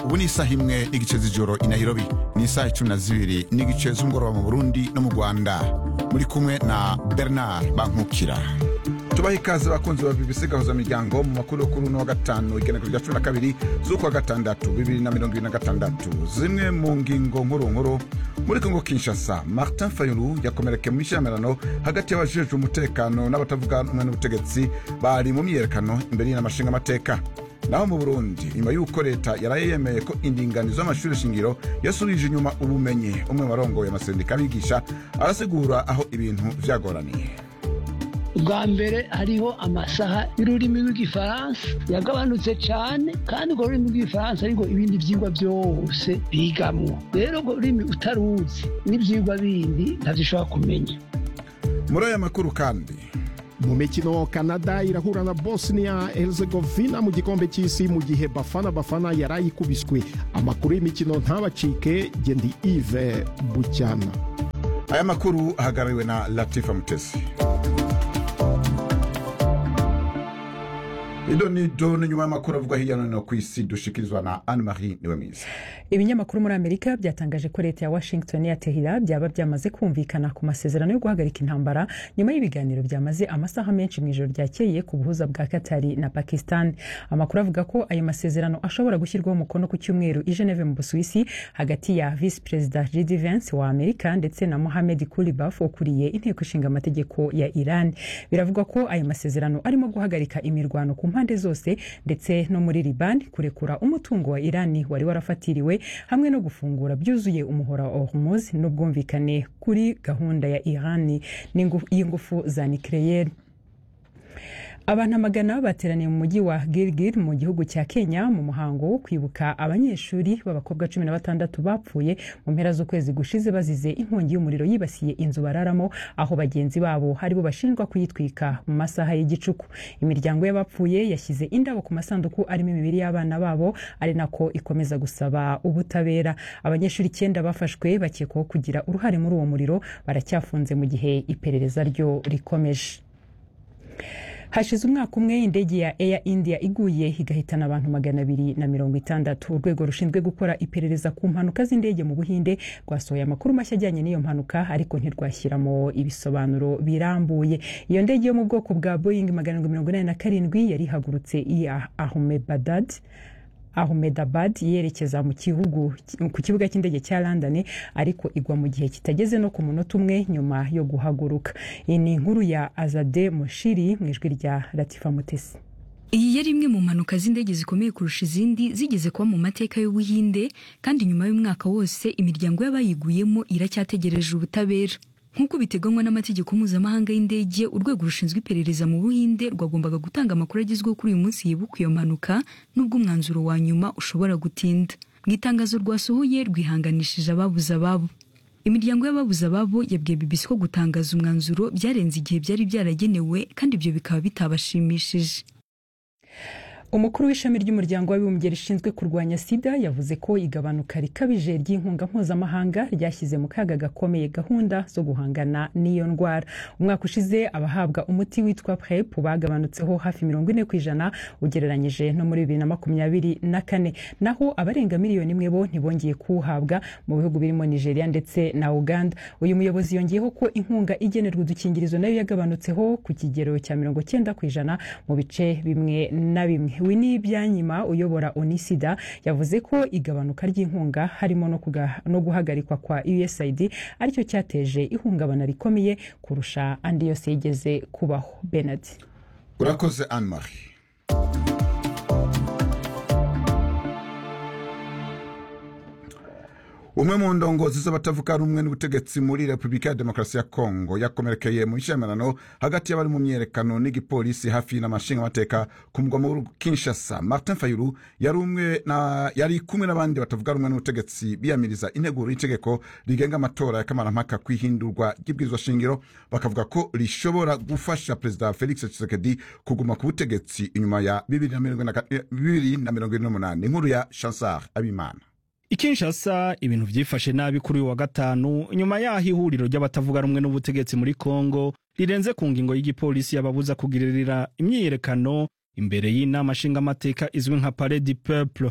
ubu ni isaha imwe n'igice z'ijoro i nairobi ni isaha icumi na zibiri n'igice z'umugoroba mu burundi no mu rwanda muri kumwe na bernard bankukira tubaha ikaze bakunzi ba bbc gahuza miryango mu makuru yo kuri uno wa gatanu igenekerezo rya cumi na kabiri z'ukwa gatandatu bibiri na mirongo ibiri na gatandatu zimwe mu ngingo nkuru nkuru muri kongo kinshasa martin fayulu yakomerekeye mu ishyamirano hagati y'abajejwe umutekano n'abatavuga rumwe n'ubutegetsi bari mu myiyerekano imbere y'inamashinga amateka naho mu burundi nyuma y'uko leta yaraye yemeye ko indinganizo y'amashuri shingiro yasubije inyuma ubumenyi umwe mu barongoye amasendika abigisha arasigura aho ibintu vyagoraniye ubwa mbere hariho amasaha y'ururimi rw'igifaransa yagabanutse cyane kandi urwo rurimi rw'igifaransa ariko ibindi byigwa byose bigamwo rero urwo rurimi utaruzi n'ibyigwa bindi ntabyo ushobora kumenya muri aya makuru kandi mu mikino canada irahura na bosnia herzegovina mu gikombe cy'isi mu gihe bafana bafana yarayikubiswe amakuru y'imikino ntabacike gendi ive bucyana aya makuru ahagarariwe na latifa mutesi ido ni do ni nyuma y'amakuru avugwa hirya no hino ku isi dushikirizwa na anne marie niwe mwiza ibinyamakuru muri amerika byatangaje ko leta ya washington ya tehira byaba byamaze kumvikana ku masezerano yo guhagarika intambara nyuma y'ibiganiro byamaze amasaha menshi mu ijoro ryakeye ku buhuza bwa katari na pakistan amakuru avuga ko ayo masezerano ashobora gushyirwaho umukono ku cyumweru i geneve mu busuwisi hagati ya visi perezida jd vance wa amerika ndetse na mohamed kulibaf ukuriye inteko ishinga amategeko ya iran biravugwa ko ayo masezerano arimo guhagarika imirwano ku mpande zose ndetse no muri libani kurekura umutungo wa irani wari warafatiriwe hamwe no gufungura byuzuye umuhora wa hormuz n'ubwumvikane kuri gahunda ya irani y'ingufu za nikeleyeri abantu amagana bateraniye mu mujyi wa girigiri mu gihugu cya kenya mu muhango wo kwibuka abanyeshuri b'abakobwa cumi na batandatu bapfuye mu mpera z'ukwezi gushize bazize inkongi y'umuriro yibasiye inzu bararamo aho bagenzi babo aribo bashinjwa kuyitwika mu masaha y'igicuku imiryango y'abapfuye yashyize indabo ku masanduku arimo imibiri y'abana babo ari nako ikomeza gusaba ubutabera abanyeshuri icyenda bafashwe bakekwaho kugira uruhare muri uwo muriro baracyafunze mu gihe iperereza ryo rikomeje hashize umwaka umwe indege ya air india iguye igahitana abantu magana abiri na mirongo itandatu urwego rushinzwe gukora iperereza ku mpanuka z'indege mu buhinde rwasohoye amakuru mashya ajyanye n'iyo mpanuka ariko ntirwashyiramo ibisobanuro birambuye iyo ndege yo mu bwoko bwa boeing magana arindwi mirongo inani na karindwi yari ihagurutse i ahmedabad ahmedabad yerekeza mu gihugu ku kibuga cy'indege cya london ariko igwa mu gihe kitageze no ku munota umwe nyuma yo guhaguruka iyi ni inkuru ya azade mushiri mu ijwi rya latifa mutesi iyi yari imwe mu mpanuka z'indege zikomeye kurusha izindi zigeze kuba mu mateka y'ubuhinde kandi nyuma y'umwaka wose imiryango y'abayiguyemo iracyategereje ubutabera nk'uko biteganywa n'amategeko mpuzamahanga y'indege urwego rushinzwe iperereza mu buhinde rwagombaga gutanga amakuru agezweho kuri uyu munsi yibuka iyo mpanuka n'ubwo umwanzuro wa nyuma ushobora gutinda mu itangazo rwasohoye rwihanganishije ababuze ababo imiryango y'ababuze ababo yabwiye bbc ko gutangaza umwanzuro byarenze igihe byari byaragenewe kandi ibyo bikaba bitabashimishije umukuru w'ishami ry'umuryango w'abibumbye rishinzwe kurwanya sida yavuze ko igabanuka rikabije ry'inkunga mpuzamahanga ryashyize mu kaga gakomeye gahunda zo guhangana n'iyo ndwara umwaka ushize abahabwa umuti witwa prep bagabanutseho hafi mirongo ine ku ijana ugereranyije no muri bibiri na makumyabiri na kane naho abarenga miliyoni imwe bo ntibongeye kuwuhabwa mu bihugu birimo nigeria ndetse na uganda uyu muyobozi yongeyeho ko inkunga igenerwa udukingirizo nayo yagabanutseho ku kigero cya mirongo cyenda ku ijana mu bice bimwe na bimwe wini byanyima uyobora onisida yavuze ko igabanuka ry'inkunga harimo no, no guhagarikwa kwa usaid aricyo cyateje ihungabana rikomeye kurusha andi yose yigeze kubaho benard urakoze anne marie umwe mu ndongozi z'abatavuga rumwe n'ubutegetsi muri repubulika ya demokarasi ya kongo yakomerekeye mu ishyamirano hagati y'abari mu myerekano n'igipolisi hafi n'amashinga amateka ku mugwa mukuru kinshasa martin fayulu yari umwe na yari kumwe n'abandi batavuga rumwe n'ubutegetsi biyamiriza integuro y'itegeko rigenga amatora ya kamarampaka ku ihindurwa ry'ibwirizwa shingiro bakavuga ko rishobora gufasha perezida felix tshisekedi kuguma ku butegetsi inyuma ya bibiri na mirongo ine n'umunani inkuru ya chansar abimana ikinshasa ibintu byifashe nabi kuri uyu wa gatanu nyuma y'aho ihuriro ry'abatavuga rumwe n'ubutegetsi muri kongo rirenze ku ngingo y'igipolisi yababuza kugirira imyiyerekano imbere y'inama nshingamateka izwi nka pare du peuple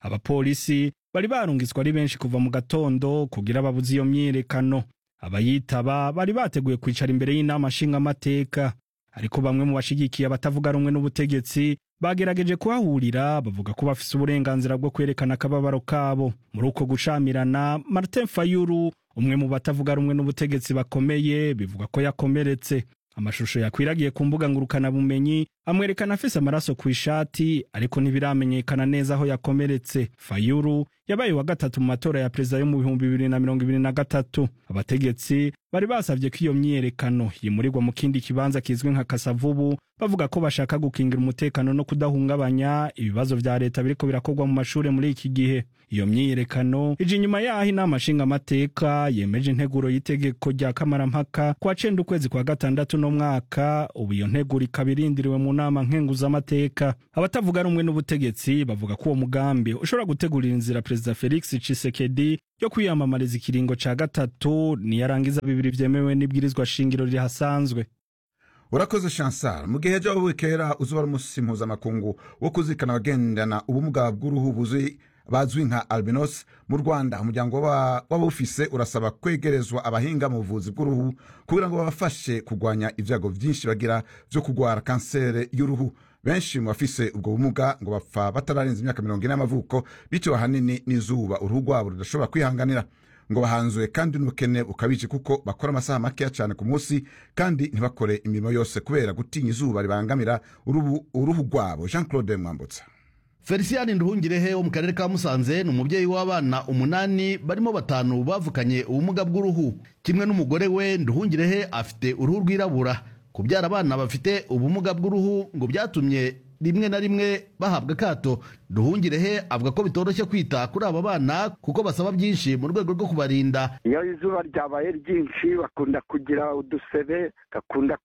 abapolisi bari barungitswe ari benshi kuva mu gatondo kugira babuze iyo myiyerekano abayitaba bari bateguye kwicara imbere y'inama nshingamateka ariko bamwe mu bashigikiye abatavuga rumwe n'ubutegetsi bagerageje kuhahurira bavuga ko bafise uburenganzira bwo kwerekana akababaro kabo muri uko gucamirana martin fayulu umwe mu batavuga rumwe n'ubutegetsi bakomeye bivuga ko yakomeretse amashusho yakwiragiye ku mbuga ngurukanabumenyi amwerekana afise amaraso ku ishati ariko ntibiramenyekana neza aho yakomeretse fayulu yabaye wa gatatu mu matora ya perezida yo mu bihumbi bibiri na mirongo ibiri na gatatu abategetsi bari basavye ko iyo myiyerekano yimurirwa mu kindi kibanza kizwi nka kasavubu bavuga ko bashaka gukingira umutekano no kudahungabanya ibibazo vya leta biriko birakorwa mu mashure muri iki gihe iyo myiyerekano ije inyuma yaho inama nshingamateka yemeje integuro y'itegeko rya kamarampaka kwa cenda ukwezi kwa gatandatu no mwaka ubu iyo nteguro ikaba irindiriwe mu nama nkenguzamateka abatavuga rumwe n'ubutegetsi bavuga ko uwo mugambi ushobora gutegurira inzira perezida felix cisekedi yo kwiyamamariza ikiringo ca gatatu niyarangiza bibiri vyemewe n'ibwirizwa shingiro rihasanzwe urakoze chansar mu gihe ejo wikera uzuba ari umunsi mpuzamakungu wo kuzirikana abagendana ubumuga bw'uruhu buzuye bazwi nka albinos mu rwanda umuryango w'abawufise urasaba kwegerezwa abahinga mu buvuzi bw'uruhu kugira ngo babafashe kurwanya ibyago byinshi bagira byo kurwara kanseri y'uruhu benshi mu bafise ubwo bumuga ngo bapfa batararenza imyaka mirongo ine y'amavuko bitewe ahanini n'izuba uruhu rwabo rudashobora kwihanganira ngo bahanzuye kandi n'ubukene bukabije kuko bakora amasaha makeya cyane ku munsi kandi ntibakore imirimo yose kubera gutinya izuba ribangamira uruhu rwabo jean claude mwambutsa felicien nduhungirehe wo mu karere ka musanze ni umubyeyi w'abana umunani barimo batanu bavukanye ubumuga bw'uruhu kimwe n'umugore we nduhungirehe afite uruhu rwirabura kubyara abana bafite ubumuga bw'uruhu ngo byatumye rimwe na rimwe bahabwa akato duhungirehe avuga ko bitoroshye kwita kuri aba bana kuko basaba byinshi mu rwego rwo kubarinda iyo izuba ryabaye ryinshi bakunda kugira udusebe bakunda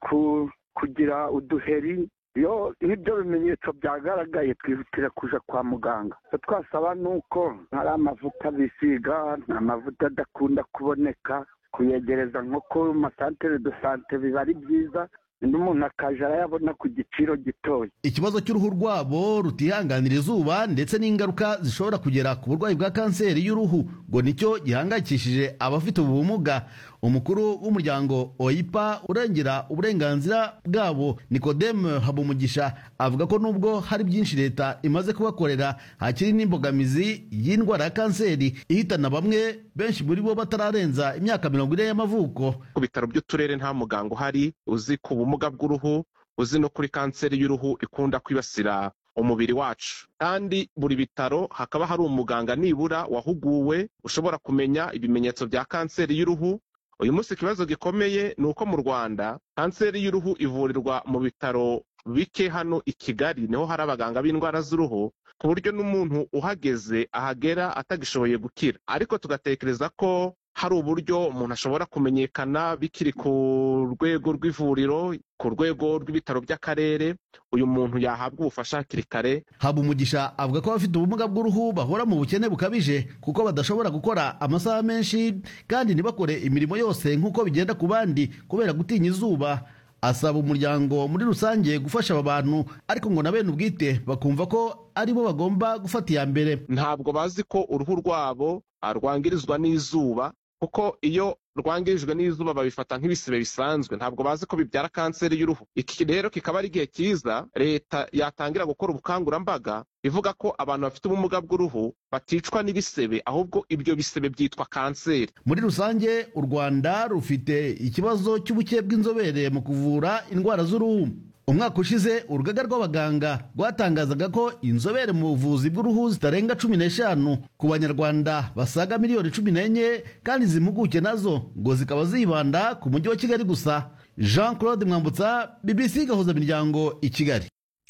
kugira uduheri iyo nk'ibyo bimenyetso byagaragaye twihutira kuja kwa muganga icyo twasaba ni uko hari amavuta bisiga nta mavuta adakunda kuboneka kuyegereza nko ku masantere do sante biba ari byiza n'umuntu akaja arayabona ku giciro gitoya ikibazo cy'uruhu rwabo rutihanganira izuba ndetse n'ingaruka zishobora kugera ku burwayi bwa kanseri y'uruhu ngo nicyo gihangayikishije abafite ubu bumuga umukuru w'umuryango oipa urengera uburenganzira bwabo nikodemu habumugisha avuga ko nubwo hari byinshi leta imaze kubakorera hakiri n'imbogamizi y'indwara ya kanseri ihitana bamwe benshi muri bo batararenza imyaka mirongo ine y'amavuko ku bitaro by'uturere nta muganga uhari uzi ku bumuga bw'uruhu uzi no kuri kanseri y'uruhu ikunda kwibasira umubiri wacu kandi buri bitaro hakaba hari umuganga nibura wahuguwe ushobora kumenya ibimenyetso bya kanseri y'uruhu uyu munsi ikibazo gikomeye ni uko mu rwanda kanseri y'uruhu ivurirwa mu bitaro bike hano i kigali niho hari abaganga b'indwara z'uruhu ku buryo n'umuntu uhageze ahagera atagishoboye gukira ariko tugatekereza ko hari uburyo umuntu ashobora kumenyekana bikiri ku rwego rw'ivuriro ku rwego rw'ibitaro by'akarere uyu muntu yahabwa ubufasha hakiri kare haba umugisha avuga ko abafite ubumuga bw'uruhu bahora mu bukene bukabije kuko badashobora gukora amasaha menshi kandi ntibakore imirimo yose nk'uko bigenda ku bandi kubera gutinya izuba asaba umuryango muri rusange gufasha aba bantu ariko ngo na bene ubwite bakumva ko ari bo bagomba gufata iya mbere ntabwo bazi ko uruhu rwabo rwangirizwa n'izuba kuko iyo rwangirijwe n'izuba babifata nk'ibisebe bisanzwe ntabwo bazi ko bibyara kanseri y'uruhu iki rero kikaba ari igihe cyiza leta yatangira gukora ubukangurambaga ivuga ko abantu bafite ubumuga bw'uruhu baticwa n'ibisebe ahubwo ibyo bisebe byitwa kanseri muri rusange u rwanda rufite ikibazo cy'ubuke bw'inzobere mu kuvura indwara z'uruhu umwaka ushize urugaga rw'abaganga rwatangazaga ko inzobere mu buvuzi bw'uruhu zitarenga cumi n'eshanu ku banyarwanda basaga miliyoni cumi n'enye kandi izi mpuguke nazo ngo zikaba zibanda ku mujyi wa kigali gusa jean claude mwambutsa bbc gahuza miryango i kigali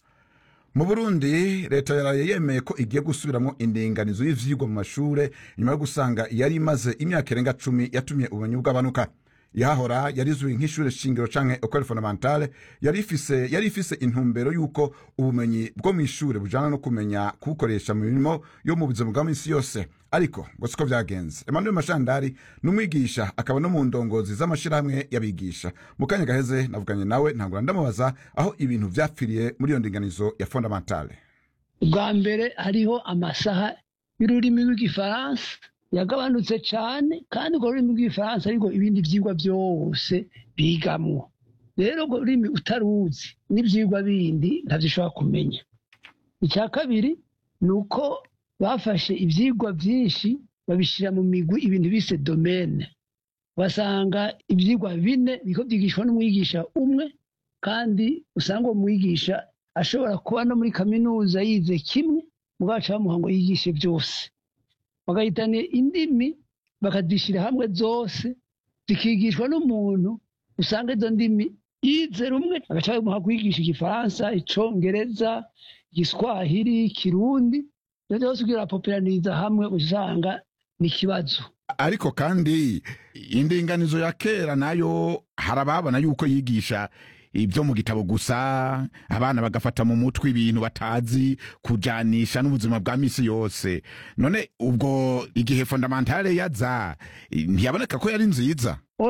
mu burundi leta yaraye yemeye ko igiye gusubiramo indinganizo y'ivyigwa mu mashure nyuma yo gusanga yari imaze imyaka irenga cumi yatumye ubumenyi bw'abanuka yahora yarizwi nk'ishure shingiro canke ecole fondamentale yari ifise yari ifise intumbero y'uko ubumenyi bwo mw'ishure bujana no kumenya kubukoresha mu mirimo yo mu buzima bwa minsi yose ariko ngo siko vyagenze emmanuel mashandari ni umwigisha akaba no mu ndongozi z'amashirahamwe y'abigisha mu kanya gaheze navuganye nawe ntangura ndamubaza aho ibintu vyapfiriye muri iyo ndinganizo ya fondamentale ubwa mbere hariho amasaha y'ururimi rw'igifaransa yagabanutse cyane kandi urwo rurimi rw'igifaransa ariko ibindi byigwa byose bigamwo rero urwo rurimi utaruzi n'ibyigwa bindi ntabyo ushobora kumenya icya kabiri ni uko bafashe ibyigwa byinshi babishyira mu migwi ibintu bise domene basanga ibyigwa bine biko byigishwa n'umwigisha umwe kandi usanga uwo mwigisha ashobora kuba no muri kaminuza yize kimwe mubwacu bamuha ngo yigishe byose bagahitana indimi bakazishyira hamwe zose zikigishwa n'umuntu usanga izo ndimi yize rumwe agaca bamuha kwigisha igifaransa icongereza igiswahili ikirundi ibyo byose ugira populariniza hamwe usanga ni ikibazo ariko kandi indinganizo ya kera nayo hari ababona yuko yigisha ibyo mu gitabo gusa abana bagafata mu mutwe ibintu batazi kujanisha n'ubuzima bwa misi yose none ubwo igihe fondamentale yaza ntiyaboneka ko yari nziza